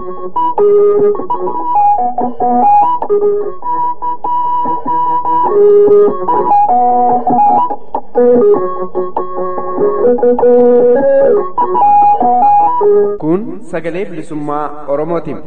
Kun sagalee bilisummaa Oromootiin.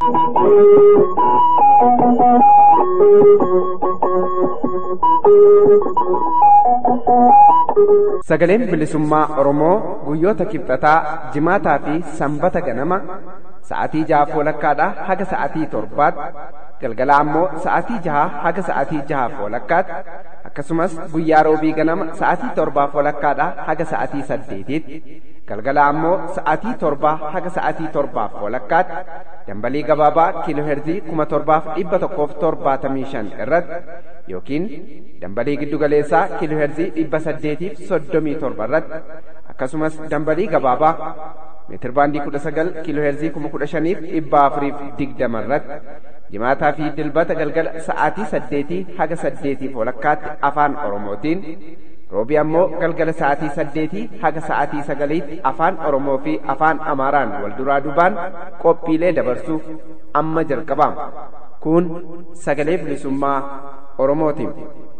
Sagaleen bilisummaa Oromoo guyyoota kibxataa, jimaataa fi sanbata ganama sa'aatii jaha walakkaadhaa haga sa'aatii torbaatti galgala ammoo sa'aatii jaha haga sa'aatii jahaaf walakkaatti akkasumas guyyaa roobii ganama sa'aatii torbaaf walakkaadhaa haga sa'aatii saddeetiitti galgala ammoo sa'aatii torbaa haga sa'aatii torbaaf walakkaatti dambalii gabaabaa kiilooherzii kuma torbaaf dhibba tokkoof torbaatamii shan irratti yookiin dambalii giddugaleessaa kiilooherzii dhibba saddeetiif soddomii torba irratti akkasumas dambalii gabaabaa meetir baandii kudha sagal kiilooherzii kuma kudha shaniif dhibba afuriif digdama irratti jimaataa fi dilbata galgala sa'aatii saddeetii haga saddeetiif walakkaatti afaan oromootiin roobii ammoo galgala sa'aatii saddeetii haga sa'aatii sagaliitti afaan oromoo fi afaan amaaraan wal duraa duubaan qophiilee dabarsuuf amma jalqabaama kun sagalee bilisummaa oromootiin.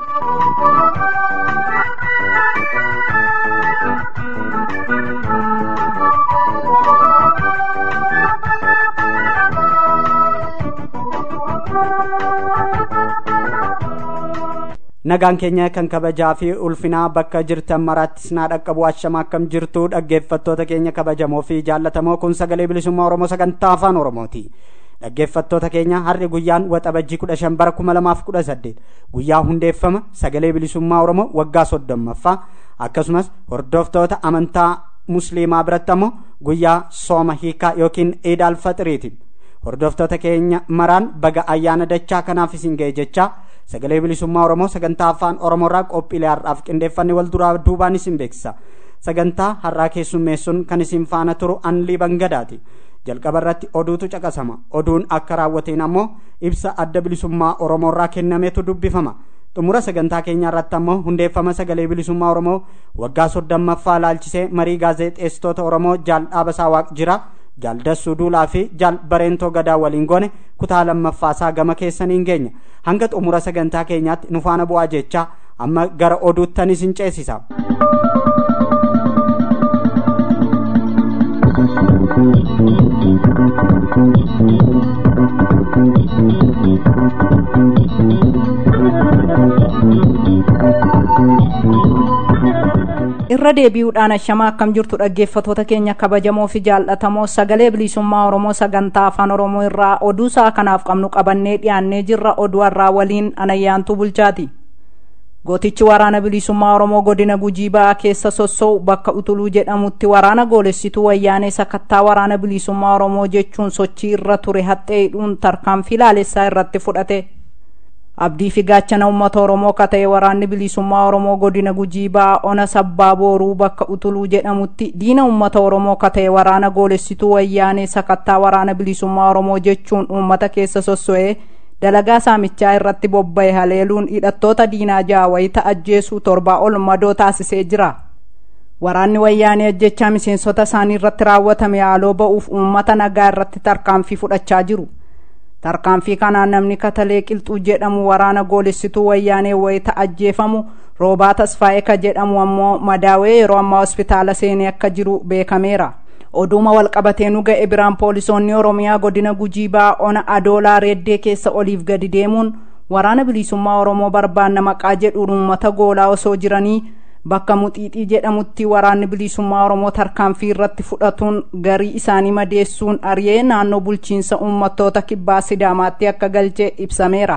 nagaan keenya kan kabajaa fi ulfinaa bakka jirtan maraatti sinaa dhaqqabu ashama akkam jirtu dhaggeeffattoota keenya kabajamoo fi jaallatamoo kun sagalee bilisummaa oromoo sagantaa afaan oromooti dhaggeeffattoota keenya har'i guyyaan waxabajjii kudha shan bara kuma lamaaf kudha saddeet guyyaa hundeeffama sagalee bilisummaa oromoo waggaa soddommaffaa akkasumas hordoftoota amantaa musliimaa biratti ammoo guyyaa sooma hiikaa yookiin iid alfaxiriiti hordoftoota keenya maraan baga ayyaana dachaa kanaaf isin ga'e jechaa sagalee bilisummaa oromoo sagantaa afaan oromoorraa qophiilee har'aaf qindeeffanne wal duraa duubaan isin beeksisa sagantaa har'aa keessummeessuun kan isin faana turu anlii bangadaati jalqaba irratti oduutu caqasama oduun akka raawwateen ammoo ibsa adda bilisummaa oromoorraa kennameetu dubbifama xumura sagantaa keenyaa irratti ammoo hundeeffama sagalee bilisummaa oromoo waggaa soddommaffaa laalchisee marii gaazexeessitoota oromoo jaal dhaabasaa waaq jira jaal dassuu duulaa fi jaal bareentoo gadaa waliin goone kutaa lammaffaasaa gama keessaniin geenya hanga xumura sagantaa keenyaatti nu faana bu'aa jechaa amma gara oduuttan isin ceesisa. irra deebi'uudhaan ashamaa akkam jirtu dhaggeeffatoota keenya kabajamoo fi jaallatamoo sagalee bilisummaa oromoo sagantaa afaan oromoo irraa oduu isaa kanaaf qabnu qabannee dhiyaannee jirra oduu har'aa waliin anayyaantuu bulchaati gootichi waraana bilisummaa oromoo godina gujii ba'aa keessa sossou bakka utuluu jedhamutti waraana goolessituu wayyaanee sakattaa waraana bilisummaa oromoo jechuun sochii irra ture haxxee hidhuun tarkaanfii laalessaa irratti fudhate abdii fi gaachana uummata oromoo ka ta'e waraanni bilisummaa oromoo godina gujii ba'aa ona sabbaa booruu bakka utuluu jedhamutti diina uummata oromoo ka ta'e waraana goolessituu wayyaanee sakattaa waraana bilisummaa oromoo jechuun uummata keessa sosso'ee dalagaa saamichaa irratti bobba'e haleeluun hidhattoota diinaa ja'a wayita ajjeesuu torbaa ol madoo taasisee jira waraanni wayyaanee ajjechaa miseensota isaanii irratti raawwatame haaloo ba'uuf uummata nagaa irratti tarkaanfii fudhachaa jiru tarkaanfii kanaan namni katalee qilxuu jedhamu waraana goolessituu wayyaanee wayita ajjeefamu roobaa tasfaa'ee ka jedhamu ammoo madaawee yeroo ammaa hospitaala seenee akka jiru beekameera oduuma walqabatee nu ga'e biraan poolisoonni oromiyaa godina gujii ba'aa ona adoolaa reeddee keessa oliif gadi deemuun waraana bilisummaa oromoo barbaanna maqaa jedhuun uummata goolaa osoo jiranii bakka muxiixii jedhamutti waraanni bilisummaa oromoo tarkaanfii irratti fudhatuun garii isaanii madeessuun ari'ee naannoo bulchiinsa uummattoota kibbaa sidaamaatti akka galchee ibsameera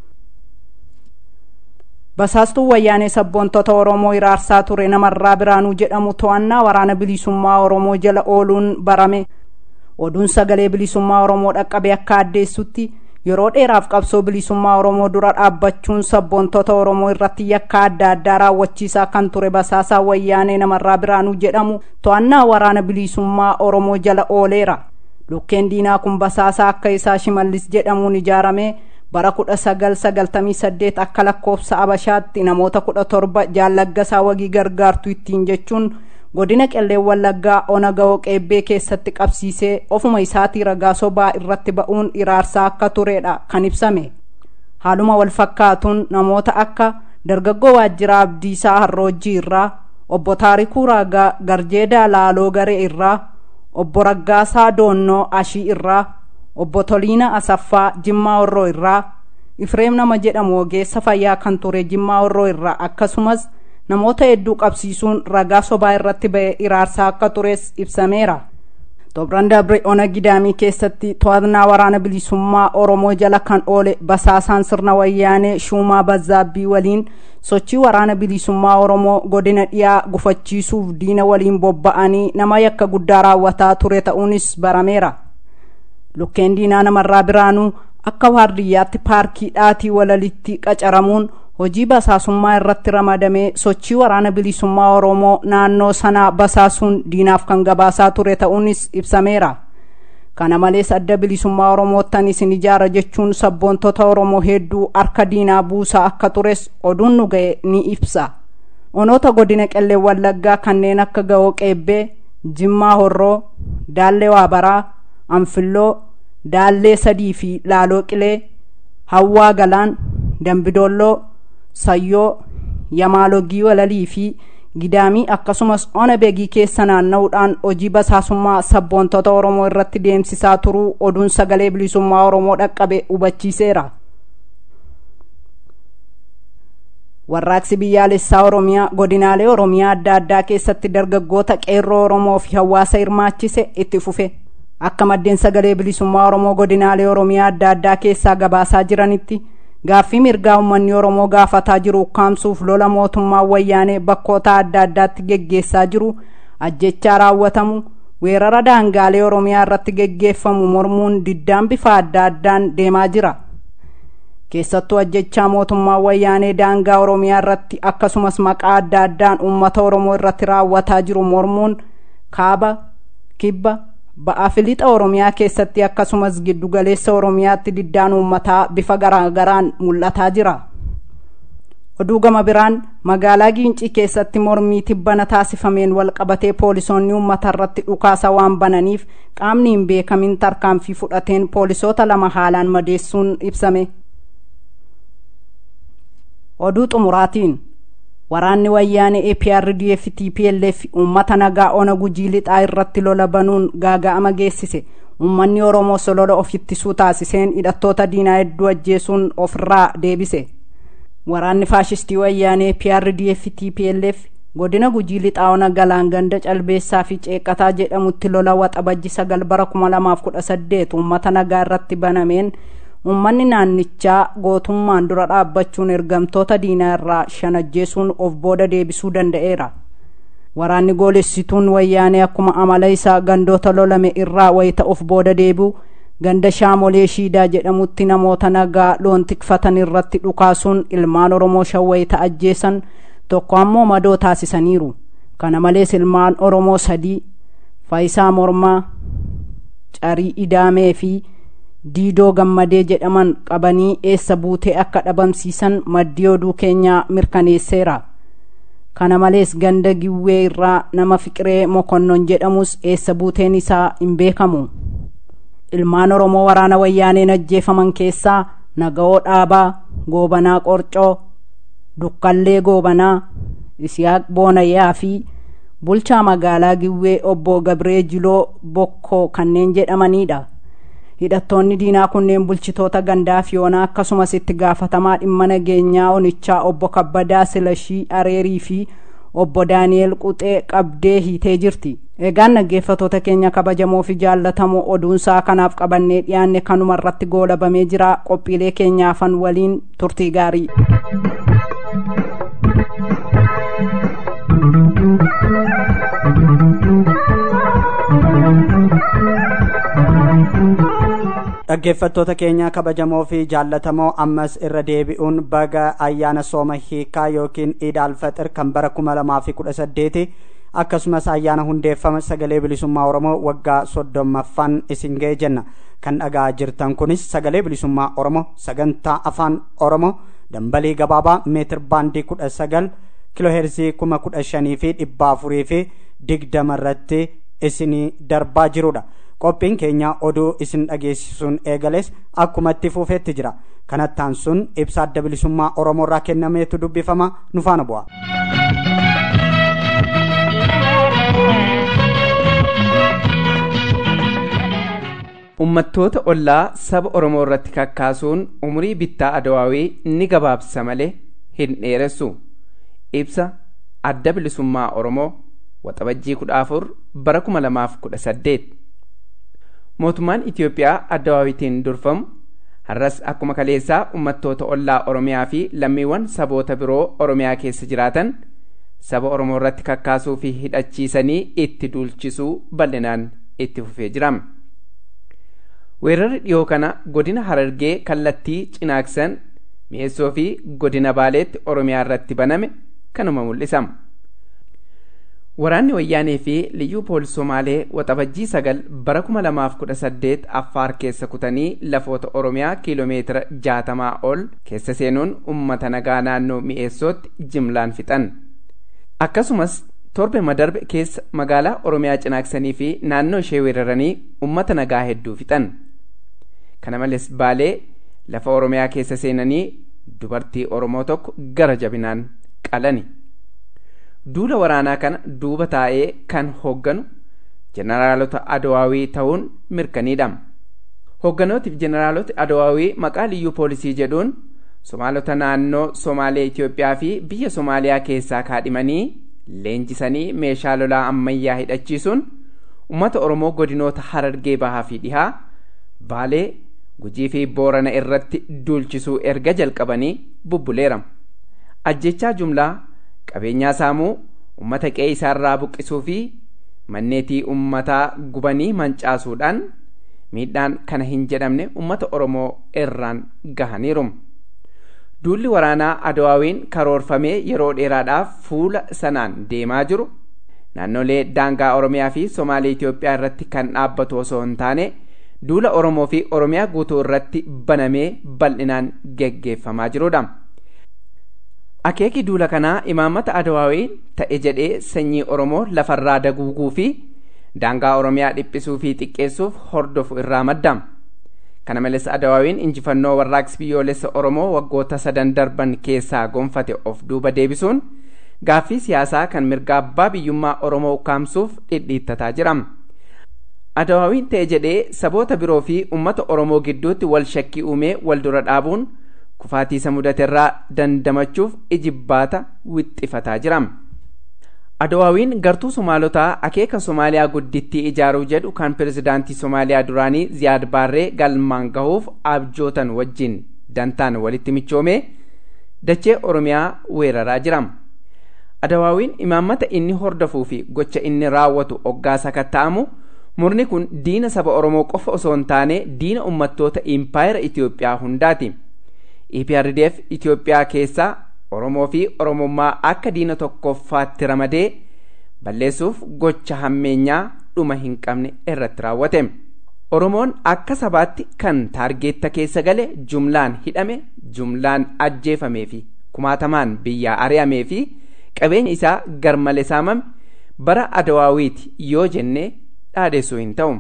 basaastuun wayyaanee sabboontota oromoo iraarsaa ture namarraa biraanuu jedhamu to'annaa waraana bilisummaa oromoo jala ooluun barame oduun sagalee bilisummaa oromoo dhaqqabe akka addeessutti yeroo dheeraaf qabsoo bilisummaa oromoo dura dhaabbachuun sabboontota oromoo irratti yakka adda addaa raawwachiisaa kan ture basaasaa wayyaanee namarraa biraanuu jedhamu to'annaa waraana bilisummaa oromoo jala ooleera lukkeen diinaa kun basaasaa akka isaa shimallis jedhamuun ijaarame bara kudha sagal sagaltamii saddeet akka lakkoofsa abashaatti namoota kudha torba jaallaggasaa wagii gargaartu ittiin jechuun godina qelleen wallaggaa ona ga'oo qeebbee keessatti qabsiisee ofuma isaatii ragaa sobaa irratti ba'uun iraarsaa akka turedha kan ibsame haaluma wal fakkaatuun namoota akka dargaggoo waajjiraa abdiisaa harroojjii irraa obbo taarikuu raagaa garjeedaa laaloo garee irraa obbo raggaasaa doonnoo ashii irraa obbo toliina asaffaa jimmaa horroo irraa ifreem nama jedhamu ogeessa fayyaa kan ture jimmaa horroo irraa akkasumas namoota hedduu qabsiisuun ragaa sobaa irratti ba'e iraarsaa akka tures ibsameera Xobran Dabre Ona Gidaamii keessatti to'annaa waraana bilisummaa Oromoo jala kan oole basaasaan sirna wayyaanee Shuumaa Bazzaabbii waliin sochii waraana bilisummaa Oromoo godina dhiyaa gufachiisuuf diina waliin bobba'anii nama yakka guddaa raawwataa ture ta'uunis barameera. Lukkeen diinaa namarraa biraanuu akka waardiyyaatti paarkii dhaatii walalitti qacaramuun hojii basaasummaa irratti ramadamee sochii waraana bilisummaa oromoo naannoo sanaa basaasuun diinaaf kan gabaasaa ture ta'uunis ibsameera kana malees adda bilisummaa oromoottan isin ijaara jechuun sabboontota oromoo hedduu harka diinaa buusaa akka tures oduun nu ga'e ni ibsa onoota godina qellee wallaggaa kanneen akka ga'oo qeebbee jimmaa horroo daallee waabaraa anfilloo daallee sadii fi laaloo qilee hawwaa galaan dambidoolloo sayyoo yamaalogii walalii fi gidaamii akkasumas ona beegii keessa naanna'uudhaan hojii basaasummaa sabboontota oromoo irratti deemsisaa turuu oduun sagalee bilisummaa oromoo dhaqqabe hubachiiseera warraaqsi biyyaalessaa oromiyaa godinaalee oromiyaa adda addaa keessatti dargaggoota qeerroo oromoo fi hawaasa hirmaachise itti fufe akka maddeen sagalee bilisummaa oromoo godinaalee oromiyaa adda addaa keessaa gabaasaa jiranitti gaaffii mirgaa uummanni oromoo gaafataa jiru ukkaamsuuf lola mootummaa wayyaanee bakkoota adda addaatti geggeessaa jiru ajjechaa raawwatamu weerara daangaalee oromiyaa irratti geggeeffamu mormuun diddaan bifa adda addaan deemaa jira keessattuu ajjechaa mootummaa wayyaanee daangaa oromiyaa irratti akkasumas maqaa adda addaan uummata oromoo irratti raawwataa jiru mormuun kaaba kibba ba'aa fi lixa oromiyaa keessatti akkasumas giddugaleessa oromiyaatti diddaan uummataa bifa garaagaraan mul'ataa jira oduu gama biraan magaalaa giincii keessatti mormii tibbana taasifameen walqabatee poolisoonni uummata irratti dhukaasa waan bananiif qaamni hin beekamin tarkaanfii fudhateen poolisoota lama haalaan madeessuun ibsame oduu xumuraatiin waraanni wayyaanee APRDF TPLF uummata nagaa ona gujii lixaa irratti lola banuun gaaga'ama geessise uummanni oromoo solola of ittisuu taasiseen hidhattoota diinaa hedduu ajjeesuun ofirraa deebise waraanni faashistii wayyaanee APRDF TPLF godina gujii lixaa ona galaan ganda calbeessaa fi ceeqataa jedhamutti lola waxabajji sagal bara kuma lamaaf kudha saddeet uummata nagaa irratti banameen uummanni naannichaa gootummaan dura dhaabbachuun ergamtoota diinaa irraa shan ajjeesuun of booda deebisuu danda'eera waraanni goolessituun wayyaanee akkuma amala isaa gandoota lolame irraa wayita of booda deebi'u ganda shaamolee shiidaa jedhamutti namoota nagaa loon tikfatan irratti dhukaasuun ilmaan oromoo shan wayita ajjeesan tokko ammoo madoo taasisaniiru kana malees ilmaan oromoo sadii faayisaa mormaa carii idaamee fi diidoo gammadee jedhaman qabanii eessa buutee akka dhabamsiisan maddii oduu keenyaa mirkaneesseera kana malees ganda giwwee irraa nama fiqiree mokonnon jedhamus eessa buuteen isaa hin beekamu ilmaan oromoo waraana wayyaaneen ajjeefaman keessaa naga'oo dhaabaa goobanaa qorcoo dukkallee goobanaa isiyaaq boonayyaa fi bulchaa magaalaa giwwee obbo gabree jiloo bokkoo kanneen jedhamanidha hidhattoonni diinaa kunneen bulchitoota gandaa fi yoonaa akkasumas itti gaafatamaa dhimma nageenyaa onichaa obbo kabbadaa silashii areerii fi obbo daani'el quxee qabdee hiitee jirti egaan dhaggeeffatoota keenya kabajamoo fi jaallatamoo oduunsaa kanaaf qabannee dhiyaanne kanuma irratti goolabamee jira qophiilee keenyaafan waliin turtii gaarii dhaggeeffattoota keenya kabajamoo fi jaallatamoo ammas irra deebi'uun baga ayyaana sooma hiikaa yookiin iid alfaxir kan bara kuma lamaa fi kudha saddeeti akkasumas ayyaana hundeeffama sagalee bilisummaa oromoo waggaa soddommaffaan isin ga'e jenna kan dhagaa jirtan kunis sagalee bilisummaa oromoo sagantaa afaan oromoo dambalii gabaabaa meetir baandii kudha sagal kiloheerzii kuma kudha shanii fi dhibba afurii fi digdama irratti isinii darbaa jirudha qophiin keenya oduu isin dhageessisuun eegales akkuma itti fufeetti jira kanattaan sun ibsa adda bilisummaa oromoo irraa kennameetu dubbifama nu faana bu'a. ummattoota ollaa saba oromoo irratti kakkaasuun umurii bittaa adawaawii ni gabaabsa malee hin dheeressu ibsa adda bilisummaa oromoo waxabajjii kudha afur bara kuma lamaaf kudha saddeet mootummaan itiyoophiyaa adawaawitiin durfamu har'as akkuma kaleessaa ummattoota ollaa oromiyaa fi lammiiwwan saboota biroo oromiyaa keessa jiraatan saba oromoo irratti kakkaasuu fi hidhachiisanii itti duulchisuu bal'inaan itti fufee jira. weerarri dhiyoo kana godina harargee kallattii cinaaksan mi'eessoo fi godina baaleetti oromiyaa irratti baname kanuma mul'isa waraanni wayyaanee fi liyyuu poolis somaalee waxabajjii sagal bara kuma lamaaf kudha saddeet affaar keessa kutanii lafoota oromiyaa kiiloomeetira jaatamaa ol keessa seenuun ummata nagaa naannoo mi'eessootti jimlaan fixan akkasumas torbe madarbe keessa magaalaa oromiyaa cinaaksanii fi naannoo ishee weeraranii ummata nagaa hedduu fixan kana malees baalee lafa oromiyaa keessa seenanii dubartii oromoo tokko gara jabinaan qalani duula waraanaa kana duuba taa'ee kan hoogganu jeneraalota adawaawii ta'uun mirkaniidha hoogganootif jeneraalota adawaawii maqaa liyyuu poolisii jedhuun somaalota naannoo somaalee itiyoophiyaa fi biyya somaaliyaa keessaa kaadhimanii leenjisanii meeshaa lolaa ammayyaa hidhachiisuun ummata oromoo godinoota harargee bahaa fi dhihaa baalee gujii fi boorana irratti duulchisuu erga jalqabanii bubbuleera ajjechaa jumlaa qabeenyaa saamuu ummata qe'ee isaarraa buqqisuu fi manneetii ummataa gubanii mancaasuudhaan miidhaan kana hin jedhamne ummata oromoo irraan gahaniiru duulli waraanaa adawaawiin karoorfamee yeroo dheeraadhaaf fuula sanaan deemaa jiru naannolee daangaa oromiyaa fi somaalee itiyoophiyaa irratti kan dhaabbatu osoo hin taane duula oromoo fi oromiyaa guutuu irratti banamee bal'inaan geggeeffamaa jirudha akeeki duula kanaa imaammata adawaawiin ta'e jedhee sanyii oromoo lafarraa daguuguu fi daangaa oromiyaa dhiphisuu fi xiqqeessuuf hordofu irraa madda kana malees adawaawiin injifannoo warraaqsi biyyoolessa oromoo waggoota sadan darban keessaa gonfate of duuba deebisuun gaaffii siyaasaa kan mirga abbaa biyyummaa oromoo ukkaamsuuf dhidhiittataa jira adawaawiin ta'e jedhee saboota biroo fi ummata oromoo gidduutti wal shakkii uumee wal dura dhaabuun kufaatiisa mudaterraa dandamachuuf ijibbaata wixxifataa jira adawaawiin gartuu somaalotaa akeeka somaaliyaa guddittii ijaaruu jedhu kan pirezidaantii somaaliyaa duraanii ziyaad baarree galmaan gahuuf abjootan wajjin dantaan walitti michoomee dachee oromiyaa weeraraa jira adawaawiin imaammata inni hordofuu fi gocha inni raawwatu oggaa sakatta'amu murni kun diina saba oromoo qofa osoo hin taane diina ummattoota impaayera itiyoophiyaa hundaati eprdf itiyoophiyaa keessaa oromoo fi oromummaa akka diina tokkoffaatti ramadee balleessuuf gocha hammeenyaa dhuma hin qabne irratti raawwate oromoon akka sabaatti kan taargeetta keessa gale jumlaan hidhame jumlaan ajjeefamee fi kumaatamaan biyyaa ari'amee fi qabeenya isaa garmalee saamame bara adawaawiiti yoo jenne dhaadessuu hin ta'u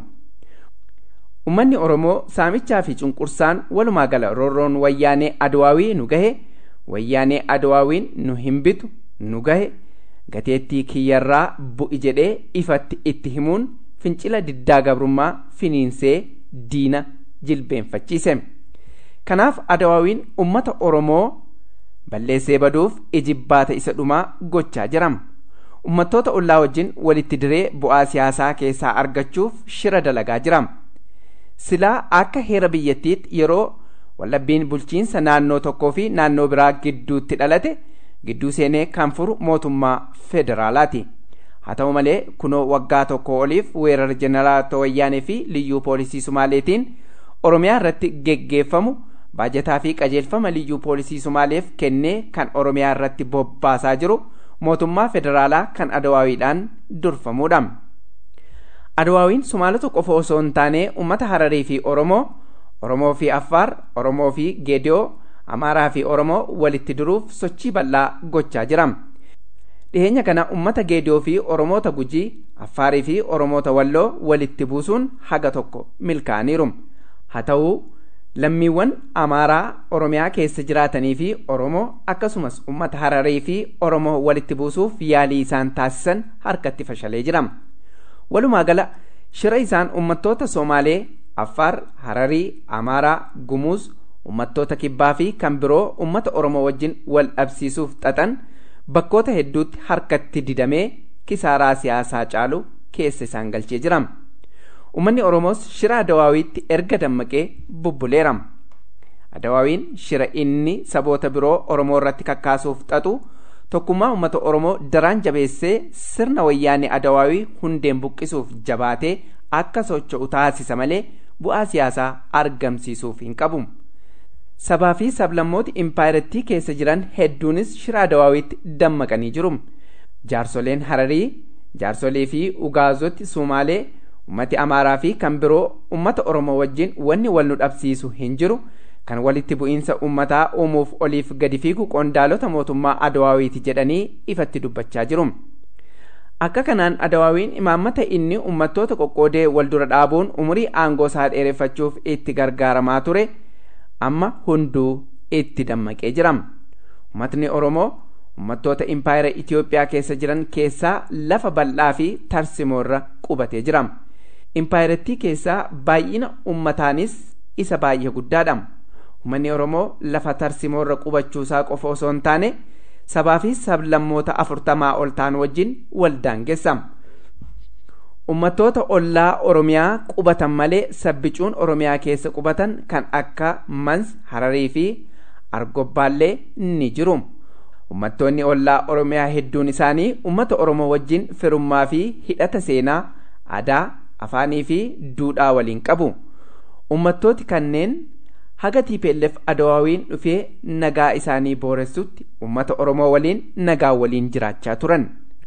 ummanni oromoo saamichaa fi cunqursaan walumaa gala roorroon wayyaanee adawaawii nu gahe wayyaanee adawaawiin nu hin bitu nu gahe gateettii kiyyarraa bu'i jedhee ifatti itti himuun fincila diddaa gabrummaa finiinsee diina jilbeenfachiise kanaaf adawaawiin ummata oromoo balleessee baduuf ijibbaata isa dhumaa gochaa jira ummattoota ollaa wajjin walitti diree bu'aa siyaasaa keessaa argachuuf shira dalagaa jira silaa akka heera biyyattiitti yeroo wallabbiin bulchiinsa naannoo tokkoo fi naannoo biraa gidduutti dhalate gidduu seenee kan furu mootummaa federaalaati haa ta'u malee kunoo waggaa tokko oliif weerara jeneraalota wayyaanee fi liyyuu poolisii sumaaleetiin oromiyaa irratti geggeeffamu baajataa fi qajeelfama liyyuu poolisii sumaaleef kennee kan oromiyaa irratti bobbaasaa jiru mootummaa federaalaa kan adawaawiidhaan durfamuudha. adawaawiin sumaalota qofa osoo hin taane ummata hararii fi oromoo oromoo fi affaar oromoo fi geediyoo amaaraa fi oromoo walitti diruuf sochii bal'aa gochaa jira dhiheenya kana ummata geediyoo fi oromoota gujii affaarii fi oromoota walloo walitti buusuun haga tokko milkaa'aniiru haa ta'uu lammiiwwan amaaraa oromiyaa keessa jiraatanii fi oromoo akkasumas ummata hararii fi oromoo walitti buusuuf yaalii isaan taasisan harkatti fashalee jira walumaa gala shira isaan ummattoota somaalee affaar hararii amaaraa gumuuz ummattoota kibbaa fi kan biroo ummata oromoo wajjin wal dhabsiisuuf xaxan bakkoota hedduutti harkatti didamee kisaaraa siyaasaa caalu keessa isaan galchee jira ummanni oromoos shira adawaawiitti erga dammaqee bubbuleera adawaawiin shira inni saboota biroo oromoo irratti kakkaasuuf xaxu tokkummaa ummata oromoo daraan jabeessee sirna wayyaanee adawaawii hundeen buqqisuuf jabaatee akka socho'u taasisa malee bu'aa siyaasaa argamsiisuuf hin qabu sabaa fi sablammooti impaayirettii keessa jiran hedduunis shira adawaawiitti dammaqanii jiru jaarsoleen hararii jaarsolee fi ugaazoti sumaalee ummati amaaraa fi kan biroo ummata oromoo wajjin wanni wal nu dhabsiisu hin jiru kan walitti bu'iinsa ummataa uumuuf oliif gadi fiigu qondaalota mootummaa adawaawiiti jedhanii ifatti dubbachaa jiru akka kanaan adawaawiin imaammata inni ummattoota qoqqoodee wal dura dhaabuun umurii aangoo isaa dheereffachuuf itti gargaaramaa ture amma hunduu itti dammaqee jira ummatni oromoo ummattoota impaayera itiyoophiyaa keessa jiran keessaa lafa bal'aa fi tarsimoorra qubatee jira impaayerettii keessaa baay'ina ummataanis isa baay'ee guddaadha ummanni oromoo lafa tarsimoorra qubachuusaa qofa osoo hin taane sabaa fi sablammoota afurtamaa ol ta'an wajjin wal daangessa ummattoota ollaa oromiyaa qubatan malee sabbicuun oromiyaa keessa qubatan kan akka mans hararii fi argobbaallee ni jiru ummattoonni ollaa oromiyaa hedduun isaanii ummata oromoo wajjin firummaa fi hidhata seenaa aadaa afaanii fi duudhaa waliin qabu ummattooti kanneen haga tiipeellef adawaawiin dhufee nagaa isaanii booressutti ummata oromoo waliin nagaa waliin jiraachaa turan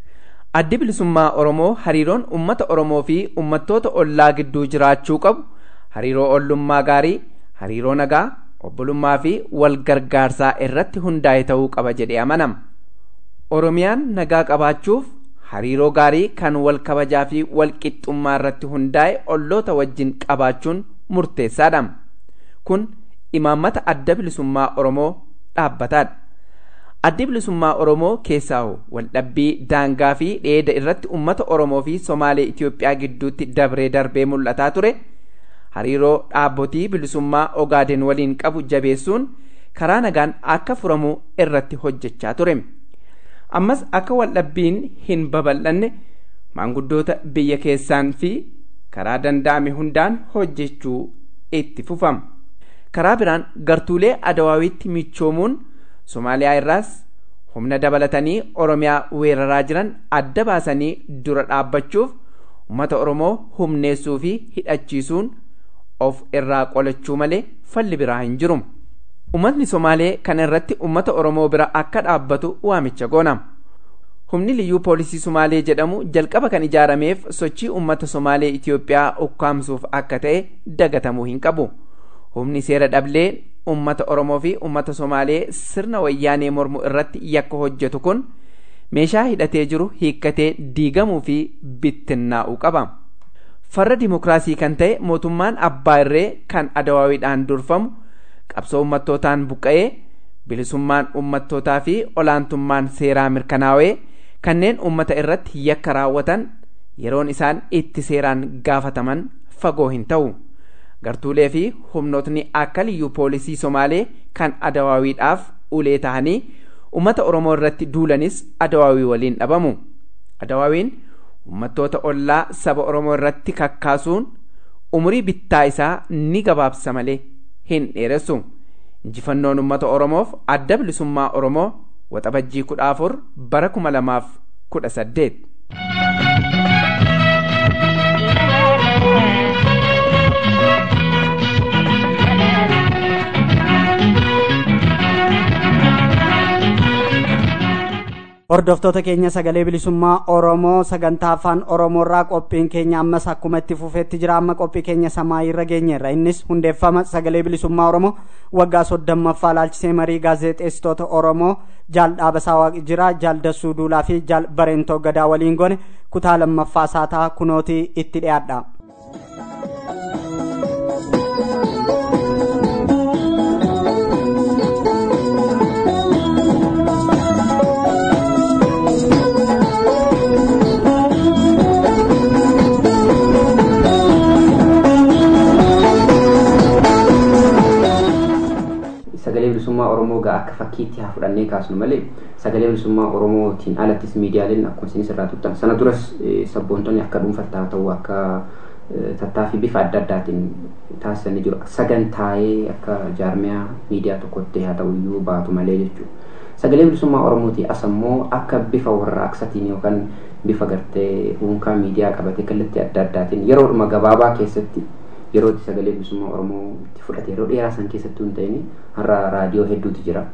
addi bilisummaa oromoo hariiroon ummata oromoo fi ummattoota ollaa gidduu jiraachuu qabu hariiroo ollummaa gaarii hariiroo nagaa obbolummaa fi wal gargaarsaa irratti hundaa'e ta'uu qaba jedhee amanama oromiyaan nagaa qabaachuuf hariiroo gaarii kan wal kabajaa fi wal qixxummaa irratti hundaa'e olloota wajjin qabaachuun murteessaadha kun imaammata adda bilisummaa oromoo dhaabbataadha addi bilisummaa oromoo keessaa waldhabbii daangaa fi dheeda irratti ummata oromoo fi somaalee itiyoophiyaa gidduutti dabree darbee mul'ataa ture hariiroo dhaabbotii bilisummaa ogaaden waliin qabu jabeessuun karaa nagaan akka furamu irratti hojjechaa ture ammas akka waldhabbiin hin babal'anne maanguddoota biyya keessaan fi karaa danda'ame hundaan hojjechuu itti fufama karaa biraan gartuulee adawaawitti michoomuun somaaliyaa irraas humna dabalatanii oromiyaa weeraraa jiran adda baasanii dura dhaabbachuuf ummata oromoo humneessuu fi hidhachiisuun of irraa qolachuu malee falli biraa hin jiru ummatni somaalee kana irratti ummata oromoo bira akka dhaabbatu waamicha goona humni liyyuu poolisii somaalee jedhamu jalqaba kan ijaarameef sochii ummata somaalee itiyoophiyaa ukkaamsuuf akka ta'e dagatamuu hin qabu humni seera dhablee ummata oromoo fi ummata somaalee sirna wayyaanee mormu irratti yakka hojjetu kun meeshaa hidhatee jiru hiikkatee diigamuu fi bittinnaa'uu qaba farra dimokiraasii kan ta'e mootummaan abbaa irree kan adawaawiidhaan durfamu qabsoo ummattootaan buqqa'ee bilisummaan ummattootaa fi olaantummaan seeraa mirkanaa'ee kanneen ummata irratti yakka raawwatan yeroon isaan itti seeraan gaafataman fagoo hin ta'u gartuulee fi humnootni akka liyyuu poolisii somaalee kan adawaawiidhaaf ulee ta'anii ummata oromoo irratti duulanis adawaawii waliin dhabamu adawaawiin ummattoota ollaa saba oromoo irratti kakkaasuun umurii bittaa isaa ni gabaabsa malee hin dheeressu injifannoon ummata oromoof adda bilisummaa oromoo waxabajjii kudha afur bara kuma lamaaf kudha saddeet hordoftoota keenya sagalee bilisummaa oromoo sagantaa afaan oromoorraa qophiin keenya ammas akkuma itti fufeetti jira amma qophii keenya samaayirra geenyerra innis hundeeffama sagalee bilisummaa oromoo waggaa soddommaffaa laalchisee marii gaazexeessitoota oromoo jaal dhaabasaa waaqi jira jaal dassuu duulaa fi jaal bareentoo gadaa waliin gone kutaa lammaffaa saataa kunootii itti dhiyaadha. sagalee bilisummaa oromoo gaa akka fakkiitti haa fudhannee kaasnu malee sagalee bilisummaa oromootiin alattis miidiyaaleen akkuma isinis irraa tuttan sana duras sabboontonni akka dhuunfattaa ta'u akka tattaaffii bifa adda addaatiin taasisanii jiru sagantaa'ee akka jaarmiyaa miidiyaa tokkotti haa ta'u iyyuu baatu malee jechuudha. Sagalee bilisummaa oromooti as ammoo akka bifa warraaqsatiin yookaan bifa gartee dhuunfaa miidiyaa qabate kallattii adda addaatiin yeroodhuma gabaabaa keessatti yeroo itti sagalee bilisummaa oromoo itti fudhate yeroo dheeraa san keessattuu hin ta'in har'a raadiyoo hedduutu jira.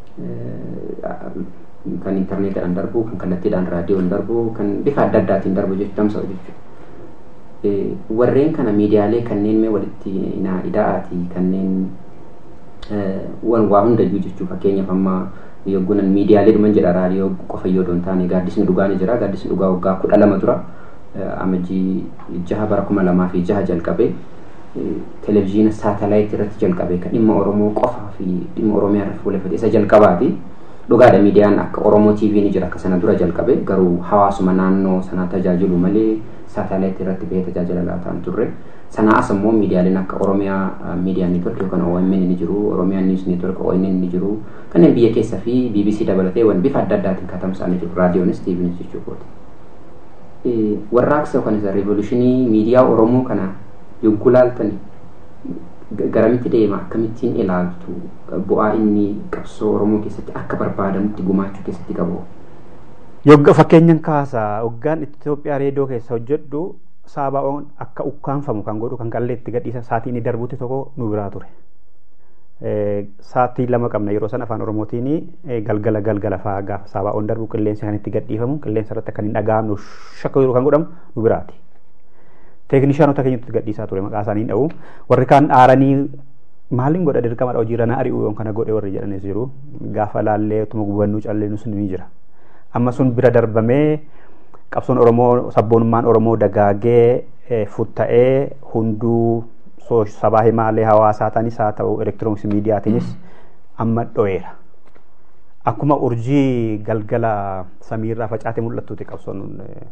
Kan intarneetiidhaan darbu, kan kallattiidhaan raadiyoon darbu, kan bifa adda addaatiin darbu tamsa'u jechuudha. Warreen kana miidiyaalee kanneen mee walitti ida'aati kanneen waa hundayyuu jechuu fakkeenyaaf amma yoggunan miidiyaalee dhuman jedha raadiyoo qofa yoo doon taane gaaddisni dhugaa ni jira gaaddisni dhugaa waggaa kudha lama dura amajjii jaha bara kuma lamaa fi jaha jalqabee televizyiina saatalaayit irratti jalqabe kan dhimma oromoo qofaa fi dhimma oromiyaa irratti fuulleffate isa jalqabaati dhugaadha miidiyaan akka oromoo tv ni jira akka sana dura jalqabe garuu hawaasuma naannoo sanaa tajaajilu malee saatalaayit irratti bahee tajaajila laataan turre sanaa as immoo miidiyaaleen akka oromiyaa miidiyaa neetwork yookaan OMN ni jiru oromiyaa niws neetwork ONN ni jiru kanneen biyya keessa fi BBC dabalatee waan bifa adda addaatiin katamsa'anii jiru raadiyoonis TVnis jechuudha. Warraaqsa yookaan isa revolutionii miidiyaa oromoo kana yogguu laaltan garamitti deema akkamittiin ilaaltu bu'aa inni qabsoo oromoo keessatti akka barbaadamutti gumaachuu keessatti qabu. Yogga fakkeenyan kaasa hoggaan Itoophiyaa reediyoo keessa hojjedhu saabaa'oon akka ukkaanfamu kan godhu kan qalleetti gadhiisa saatii inni darbutti tokko nu biraa ture. Saatii lama qabna yeroo san afaan oromootiin galgala galgala fa'aa gaafa saabaa'oon darbu qilleensi kan itti gadhiifamu qilleensa irratti kan hin dhaga'amnu shakka yeroo kan godhamu nu biraati. Teeknishaanota keenyatti gadhiisaa ture maqaa isaanii dha'u warri kaan aaranii maaliin godha dirqamadha hojiirra na ari'u yoon kana godhe warri jedhanis jiru gaafa laallee utuma gubannuu calleenu sun ni jira. Amma sun bira darbamee qabsoon oromoo sabboonummaan oromoo dagaagee futta'ee hunduu sabaa himaalee hawaasaa ta'anis haa ta'u elektirooniksii miidiyaatiinis amma dho'eera. Akkuma urjii galgala samiirraa facaatee mul'attuuti qabsoon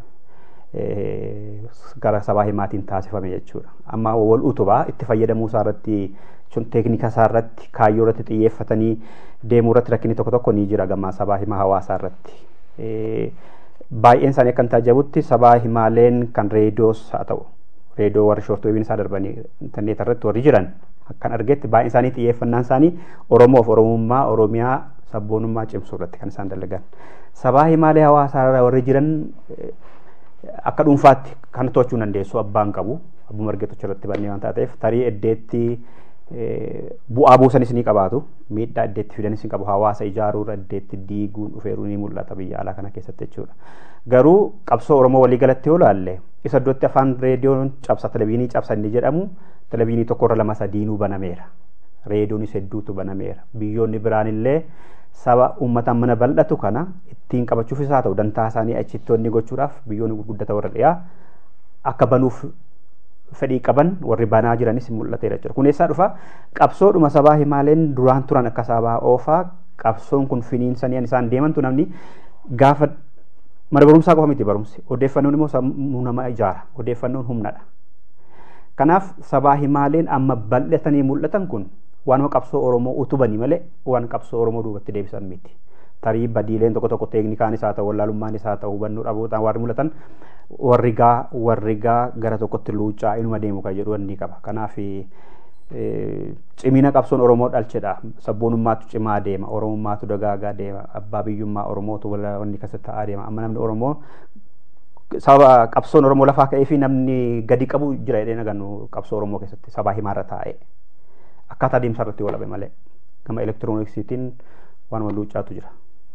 gara sabaa himaatiin taasifame jechuudha. Amma wal utubaa itti fayyadamuu isaa irratti teeknika isaa irratti kaayyoo irratti xiyyeeffatanii deemuu irratti rakkinni tokko tokko ni jira gama sabaa himaa hawaasaa irratti. baay'een isaanii akka hin taajabutti sabaa himaaleen kan reediyoos haa ta'u reediyoo warri shoortweebiin isaa darbanii intarneet irratti warri jiran akkan argetti baay'een isaanii xiyyeeffannaan isaanii oromoof oromummaa oromiyaa sabboonummaa cimsuu irratti kan isaan dalagan sabaa himaalee hawaasaa irra warri jiran akka dhuunfaatti kan to'achuu dandeessu abbaan qabu abbuma argeetocha irratti bannee waan taateef tarii eddeetti bu'aa buusanis ni qabaatu miidhaa eddeetti fidanis ni qabu hawaasa ijaaruu irra eddeetti diiguun dhufeeruu ni mul'ata biyya alaa kana keessatti jechuudha garuu qabsoo oromoo walii galatti yoo laalle isa iddootti afaan reediyoon cabsa televiinii cabsa inni jedhamu televiinii tokkorra lama sadiinuu banameera reediyoonis hedduutu banameera biyyoonni biraan illee saba uummataan mana bal'atu kana ittiin qabachuufis haa ta'u dantaa isaanii achittoonni gochuudhaaf biyyoonni gurguddata warra dhiyaa akka banuuf fedhii qaban warri banaa jiranis mul'ateera jechuudha. Kun eessaa dhufa qabsoodhuma sabaa himaaleen duraan turan akka sabaa oofaa qabsoon kun finiinsanii isaan deemantu namni gaafa mana barumsaa qofa miti barumsi odeeffannoon immoo sammuu nama ijaara odeeffannoon humnadha. Kanaaf sabaa himaaleen amma bal'atanii mul'atan kun waanuma qabsoo Oromoo utubanii malee waan qabsoo Oromoo duubatti deebisan miti. Tarii badiileen tokko tokko teeknikaanis haa ta'u wallaalummaanis haa ta'u hubannoo dhabuudhaan warri mul'atan warri gaa warri gaa gara tokkotti luuccaa inuma deemu kan jedhu wanni qaba. Kanaaf cimina qabsoon Oromoo dhalchedha. Sabboonummaatu cimaa deema. Oromummaatu dagaagaa deema. Abbaa biyyummaa Oromootu wanni keessatti ta'aa deema. Amma namni Oromoo saba qabsoon Oromoo lafaa ka'ee fi namni gadi qabu jira jedhee nagannu qabsoo Oromoo keessatti sabaa himaarra taa'ee. Akkaataa deemsa irratti walabe malee gama elektirooniksiitiin waanuma luuccaatu jira.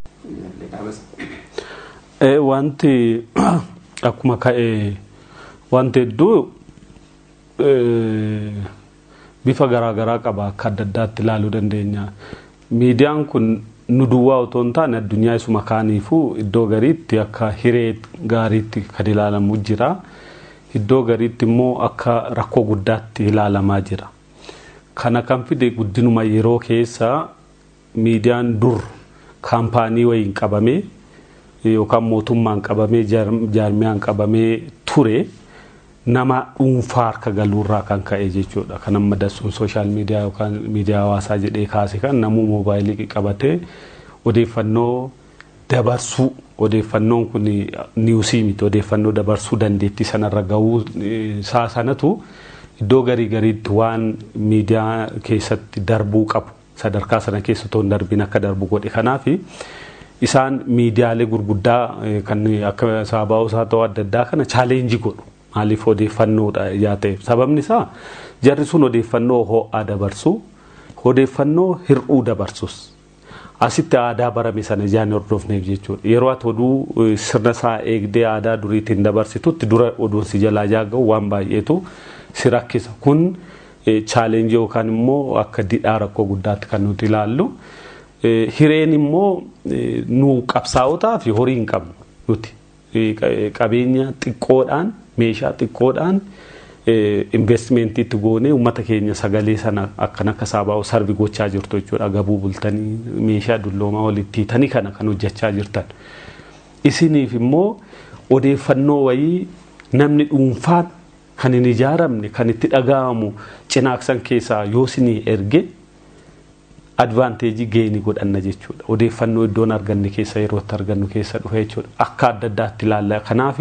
Wanti akkuma ka'e wanti hedduu bifa garaagaraa qaba akka adda addaatti ilaaluu dandeenya. Miidiyaan kun nu duwwaa otoo hin taane addunyaa isuma kaaniifuu iddoo gariitti akka hiree gaariitti kan ilaalamu jira. Iddoo gariitti immoo akka rakkoo guddaatti ilaalamaa jira. Kana kan fide guddinuma yeroo keessa miidiyaan dur kaampaanii wayiin qabamee yookaan mootummaan qabamee jaarmiyaan qabamee ture nama dhuunfaa harka galuurraa kan ka'e jechuudha. Kan amma dassuun sooshaal miidiyaa yookaan miidiyaa hawaasaa jedhee kaase kan namuu moobaayilii qabatee odeeffannoo dabarsuu odeeffannoon kun niwusii miti odeeffannoo dabarsuu dandeettii sanarra gahuu isaa sanatu iddoo garii gariitti waan miidiyaa keessatti darbuu qabu sadarkaa sana keessa otoo hin darbiin akka darbu godhe kanaaf isaan miidiyaalee gurguddaa kan akka saabaa'uu isaa ta'uu adda addaa kana chaaleenjii godhu maaliif odeeffannoodha yaa ta'eef sababni isaa jarri sun odeeffannoo ho'aa dabarsu odeeffannoo hir'uu dabarsus asitti aadaa barame sana ijaan hordofneef jechuudha yeroo ati oduu sirna isaa eegdee aadaa duriitiin dabarsitutti dura oduun si jalaa jaaga'u waan baay'eetu si rakkisa kun chaaleenjii yookaan immoo akka didhaa rakkoo guddaatti kan nuti ilaallu hireen immoo nu qabsaa'otaa fi horii hin qabnu nuti qabeenya xiqqoodhaan meeshaa xiqqoodhaan investimeentiitti goonee uummata keenya sagalee sana akkan akka saabaa'u sarbi gochaa jirtu jechuudha gabuu bultanii meeshaa dulloomaa walitti hiitanii kana kan hojjechaa jirtan. Isiniif immoo odeeffannoo wayii namni dhuunfaan kan hin ijaaramne kan itti dhaga'amu cinaaksan keessaa yoo isinii erge advaanteejii geenii godhanna jechuudha. Odeeffannoo iddoon arganne keessa yeroo itti argannu keessa dhufe jechuudha. Akka adda addaatti ilaalla. Kanaaf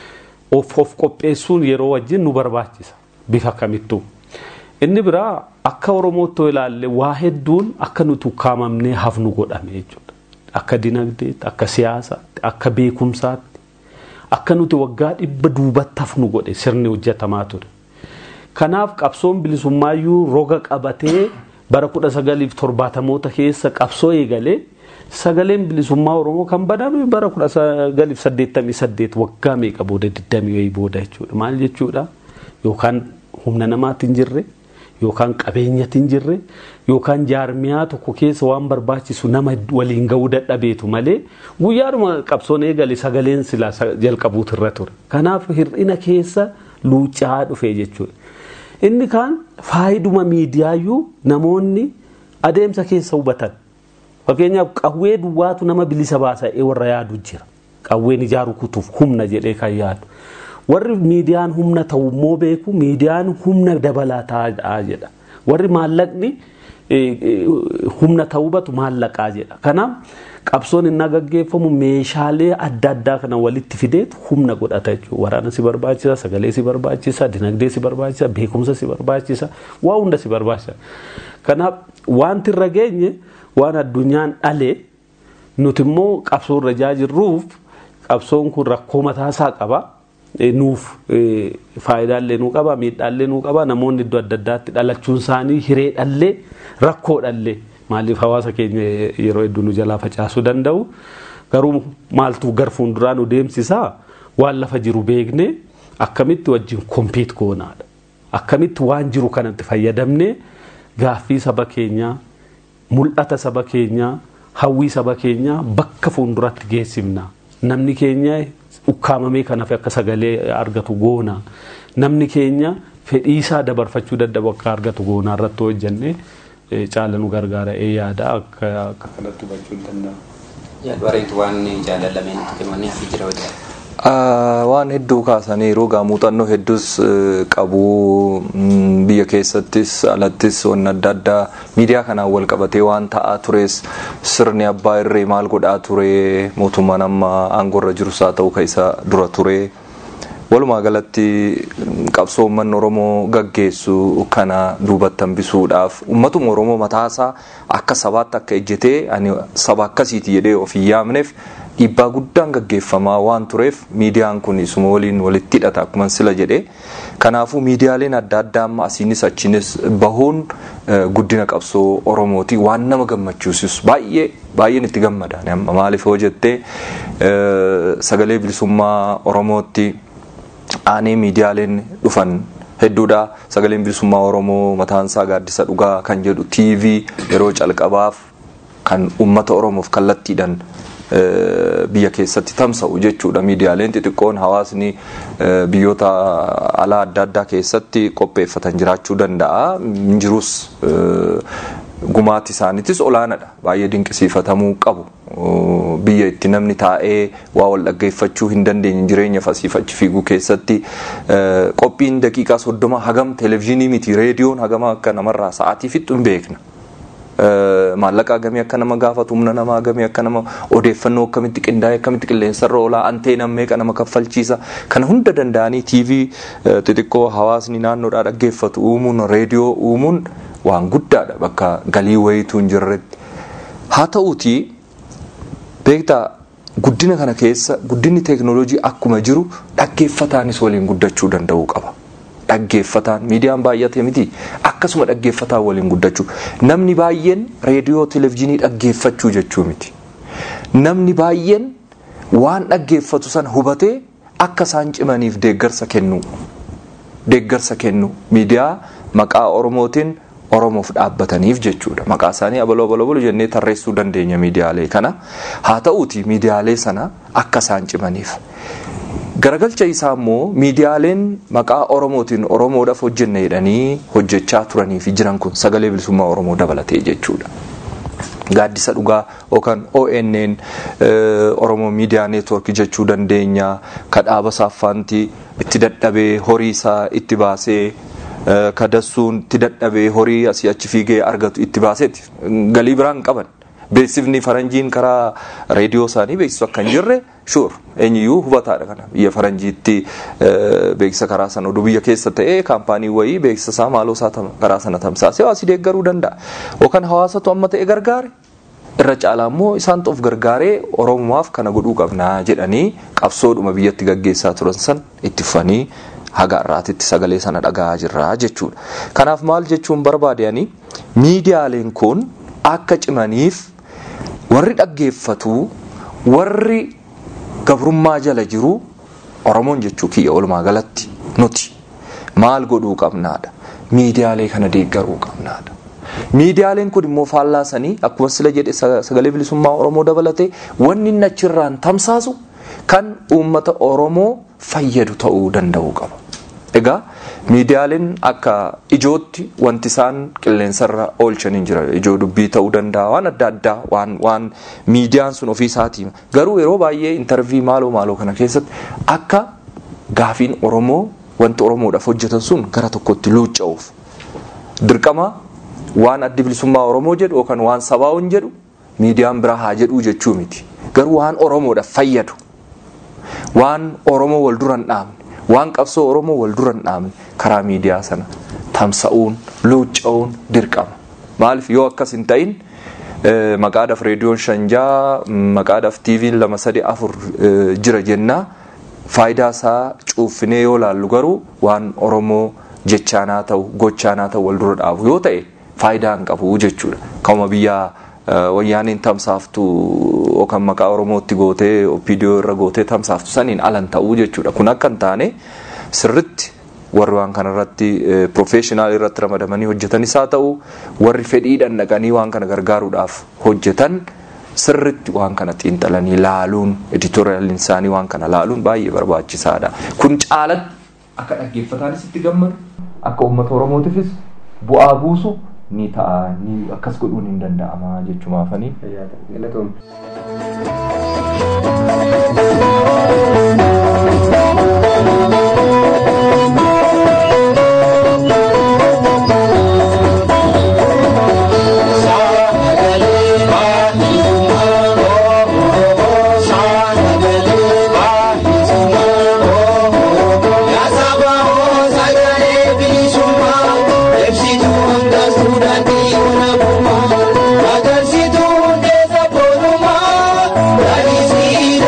of of qopheessuun yeroo wajjin nu barbaachisa bifa kamittuu. Inni biraa akka Oromootti ilaalle waa hedduun akka nuti ukkaamamnee hafnu godhame jechuudha. Akka dinagdeetti, akka siyaasaatti, akka beekumsaatti, akka nuti waggaa dhibba duubatti hafnu godhe sirni hojjetamaa ture. Kanaaf qabsoon bilisummaayyuu roga qabatee bara kudha sagaliif torbaatamoota keessa qabsoo eegalee sagaleen bilisummaa Oromoo kan baname bara kudha sagaliif saddeettamii saddeet waggaa meeqa booda digdamii wayii booda jechuudha. Maal jechuudha? Yookaan humna namaatti hin jirre yookaan qabeenyatti hin jirre yookaan jaarmiyaa tokko keessa waan barbaachisu nama waliin ga'uu dadhabeetu malee guyyaadhuma qabsoon eegale sagaleen silaa jalqabuutu irra ture. Kanaaf hir'ina keessa luuccaa dhufe jechuudha. Inni kaan faayiduma miidiyaayyuu namoonni adeemsa keessa hubatan. Fakkeenyaaf qawwee duwwaatu nama bilisa baasa'ee warra yaadu jira. Qawween ijaaru kutuuf humna jedhee kan yaadu. Warri miidiyaan humna ta'u immoo beeku miidiyaan humna dabalataa jedha. Warri maallaqni humna ta'uu hubatu maallaqaa jedha. Kanaaf qabsoon inni gaggeeffamu meeshaalee adda addaa kana walitti fideetu humna godhata jechuudha. Waraana si barbaachisa, sagalee si barbaachisa, dinagdee si barbaachisa, beekumsa si barbaachisa, waa hunda si barbaachisa. Kanaaf wanti irra geenye waan addunyaan dhalee nuti immoo qabsoo irra jirruuf qabsoon kun rakkoo mataasaa qaba. Nuuf faayidaalee nuu qaba, miidhaallee nuu qaba. Namoonni iddoo adda addaatti dhalachuun isaanii hiree dhallee rakkoo dhallee maaliif hawaasa keenya yeroo hedduu nu jalaa facaasuu danda'u. Garuu maaltu gar fuulduraa nu deemsisaa waan lafa jiru beeknee akkamitti wajjin kompiit goonaadha. Akkamitti waan jiru kanatti fayyadamnee gaaffii saba keenyaa, mul'ata saba keenyaa, hawwii saba keenyaa bakka fuulduratti geessifna. Namni keenya ukkaamamee kanaaf akka sagalee argatu goona. Namni keenya fedhiisaa dabarfachuu dadhabu akka argatu goonaa irratti hojjennee caala nu gargaara ee yaada akka kanatti hubachuu hin danda'amu. Bareedu waan jaalallameen itti kennanii hafi jira hojjeta. Waan hedduu kaasaniiru egaa muuxannoo hedduus qabu biyya keessattis alattis wanni adda addaa miidiyaa kanaan wal qabatee waan ta'aa tures sirni abbaa irree maal godhaa ture mootummaan amma aangoorra jirus haa ta'u ka isa dura ture. Walumaa galatti qabsoo uummanni Oromoo gaggeessu kana duubatti hambisuudhaaf uummatuma Oromoo mataasaa akka sabaatti akka ejjetee ani saba akkasiiti jedhee of hin yaamneef dhiibbaa guddaan gaggeeffamaa waan tureef miidiyaan kun isuma waliin walitti hidhata akkuma sila jedhe kanaafuu miidiyaaleen adda addaa amma asiinis achiinis bahuun guddina qabsoo oromooti waan nama gammachiisus baay'ee baay'een itti gammada amma maaliif yoo jettee sagalee bilisummaa oromootti aanee miidiyaaleen dhufan hedduudha sagaleen bilisummaa oromoo mataansaa gaaddisa dhugaa kan jedhu tv yeroo calqabaaf kan ummata oromoof kallattiidhaan biyya keessatti tamsa'u jechuudha miidiyaaleen xixiqqoon hawaasni biyyoota alaa adda addaa keessatti qopheeffatan jiraachuu danda'a jirus gumaatti isaaniitis olaanaadha baay'ee dinqisiifatamuu qabu biyya itti namni taa'ee waa wal dhaggeeffachuu hin dandeenye jireenya fasiifachi fiiguu keessatti qophiin daqiiqaa soddoma hagam televezyiinii miti reediyoon hagama akka namarraa sa'aatii fixu hin beekna. maallaqa hagamii akka nama gaafatu humna namaa hagamii akka nama odeeffannoo akkamitti qindaa'e akkamitti qilleensarra oolaa anteenan meeqa nama kaffalchiisa kana hunda danda'anii tiivii xixiqqoo hawaasni naannoodhaa dhaggeeffatu uumuun reediyoo uumuun waan guddaadha bakka galii wayituu hin jirretti haa ta'uutii beektaa guddina kana keessa guddinni teeknooloojii akkuma jiru dhaggeeffataanis waliin guddachuu danda'uu qaba. dhaggeeffataan miidiyaan baay'ate miti akkasuma dhaggeeffataan waliin guddachuu namni baay'een reediyoo televezyiinii dhaggeeffachuu jechuu miti namni baay'een waan dhaggeeffatu san hubatee akka isaan cimaniif deeggarsa kennu deeggarsa kennu miidiyaa maqaa oromootiin oromoof dhaabbataniif jechuudha maqaa isaanii abaloo abaloo jennee tarreessuu dandeenya miidiyaalee kana haa ta'uuti miidiyaalee sana akka isaan cimaniif garagalcha isaa immoo miidiyaaleen maqaa oromootiin oromoodhaaf hojjenna jedhanii hojjechaa turanii fi jiran kun sagalee bilisummaa oromoo dabalatee jechuudha. Gaaddisa dhugaa yookaan ONN Oromoo Miidiyaa Neetwoork jechuu dandeenya kadhaaba saaffaanti itti dadhabee horii isaa itti baasee kadassuun itti dadhabee horii asii achi fiigee argatu itti baaseeti galii biraan qaban. beeksifni faranjiin karaa reediyoo isaanii beeksisu akka hin jirre shuur eenyuyyuu hubataadha kana biyya faranjiitti beeksisa karaa sana oduu biyya keessa ta'ee kaampaanii wayii beeksisa isaa maaloo isaa karaa sana tamsaasee hawaasi deeggaruu danda'a yookaan hawaasatu amma ta'e gargaare irra caalaa immoo isaan of gargaaree oromumaaf kana godhuu qabnaa jedhanii qabsoodhuma biyyatti gaggeessaa turan san itti fufanii haga har'aatitti sagalee sana dhagaa jirra jechuudha. Kanaaf maal jechuun barbaadanii miidiyaaleen kun akka cimaniif warri dhaggeeffatu warri gabrummaa jala jiru oromoon jechuu kiyya walumaa galatti nuti maal godhuu qabnaadha miidiyaalee kana deeggaruu qabnaadha. Miidiyaaleen kun immoo faallaasanii akkuma sila jedhe sagalee bilisummaa oromoo dabalatee wanni inni achirraan tamsaasu kan uummata oromoo fayyadu ta'uu danda'uu qaba. Egaa miidiyaaleen akka ijootti wanti isaan qilleensarra oolchanii jira ijoo dubbii ta'uu danda'a waan adda addaa waan waan miidiyaan sun ofii isaatii garuu yeroo baay'ee intarvii maaloo maaloo kana keessatti akka gaafiin oromoo wanti oromoodhaaf hojjetan sun gara tokkotti luucca'uuf dirqama waan addi bilisummaa oromoo jedhu yookaan waan sabaa'uun jedhu miidiyaan biraa haa jedhuu jechuu miti garuu waan oromoodhaaf fayyadu waan oromoo wal duran dhaabne waan qabsoo oromoo wal duran dhaabne karaa miidiyaa sana tamsa'uun luucca'uun dirqama maaliif yoo akkas hin ta'in maqaadhaaf reediyoon shanjaa maqaadhaaf tiiviin lama sadi afur jira jennaa faayidaa isaa cuuffinee yoo laallu garuu waan oromoo jechaanaa ta'u gochaanaa ta'u wal dura dhaabu yoo ta'e faayidaa hin qabu jechuudha ka'uma biyyaa wayyaaniin tamsaaftu yookaan maqaa oromootti gootee opiidiyoo irra gootee tamsaaftu saniin alan ta'uu jechuudha kun akka hin taane sirritti warri waan kanarratti profeeshinaal irratti ramadamanii hojjetanis haa ta'u warri fedhiidhaan dhaqanii waan kana gargaaruudhaaf hojjetan sirritti waan kana xiinxalanii laaluun editooriyaaliin isaanii waan kana laaluun baay'ee barbaachisaadha kun caalatti akka dhaggeeffataanis itti gammadu akka uummata oromootiifis bu'aa buusu ni ta'a ni akkas godhuun hin danda'ama jechumaafanii. Agarsituu hundeessa boonummaa, lalisii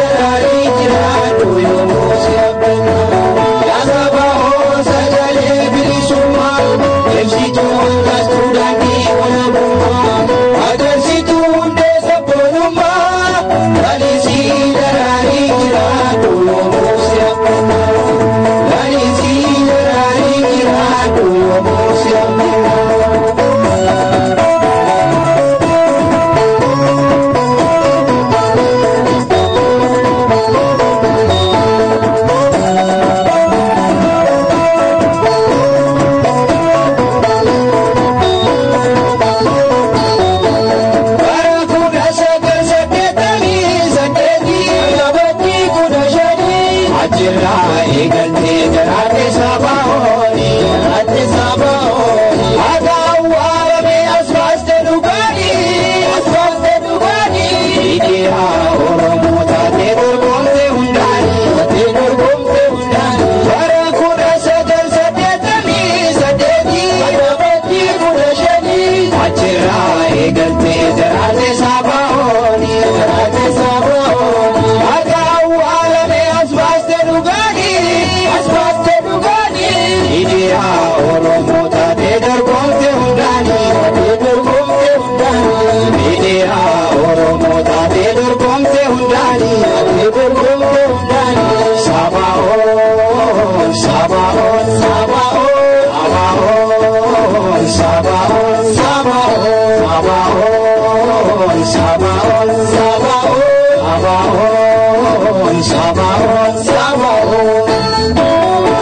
Sabaon, Sabaon, Sabaon, Sabaon, Sabaon.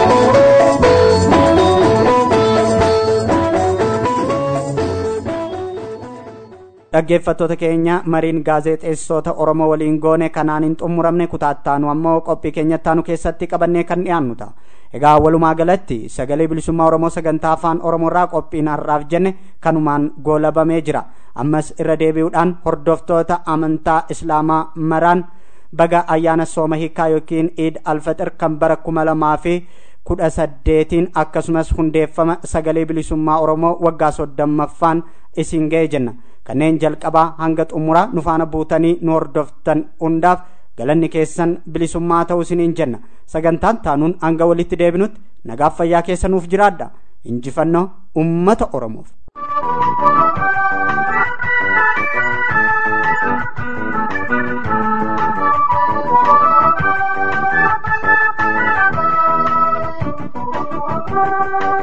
dhaggeeffattoota keenya mariin gaazexeessota oromoo waliin goone kanaan hin xumuramne kutaattaanu ammoo qophii keenyattaanu keessatti qabannee kan dhiyaannu ta'a egaa walumaa galatti sagalee bilisummaa oromoo sagantaa afaan oromoorraa qophiin har'aaf jenne kanumaan goolabamee jira ammas irra deebi'uudhaan hordoftoota amantaa islaamaa maraan baga ayyaana sooma hiikaa yookiin iid alfaxir kan bara kuma lamaa fi kudha saddeetiin akkasumas hundeeffama sagalee bilisummaa oromoo waggaa soddommaffaan isin ga'e jenna kanneen jalqabaa hanga xumuraa nu faana buutanii nu hordoftan hundaaf galanni keessan bilisummaa ta'uu isiniin jenna sagantaan taanuun hanga walitti deebinutti nagaaf fayyaa keessa nuuf jiraadha injifannoo ummata oromoof. Thank you.